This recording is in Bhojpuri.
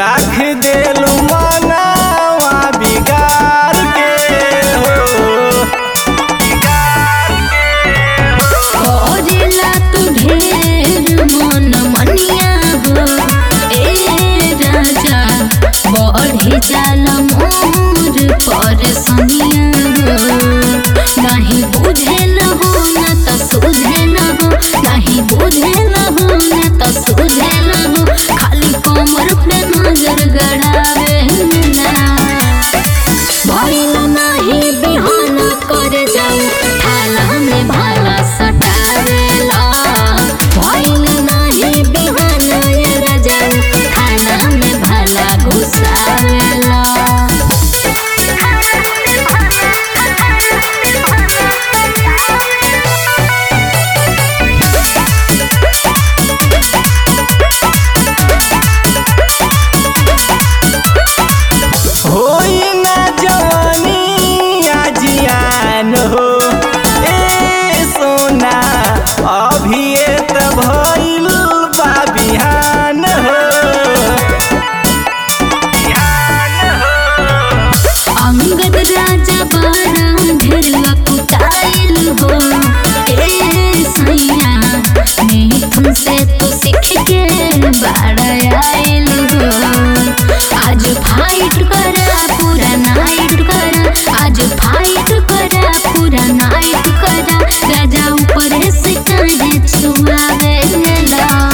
राख देलू मनावा बिगाड़ के हो करेला तू ढेर मन मनिया हो ए राजा बढ़ी जाल मोर पर सनिया हो नहीं बुझेल हो न त सुझेल हो नहीं बुझेल हो न त सुझेल हो खाली कमर पे नजर गड़ावे ना भइल नाही बिहान कर जाऊ थाला में भाला सटावेला भइल नाही बिहान कर जाऊ थाला में भाला घुसावेला होई ना जवानी आजियान हो ए सोना अभी त भइल बा बिहान हो बिहान हो अंगद राजा बारा ढेरवा कुटाइल हो ए सैया मिथुन से तो सीख के बाड़ा आइल हो आज फाइट करा पूरा नाइट करा आज फाइट करा पूरा नाइट करा राजा ऊपर से काहे छुआवे ला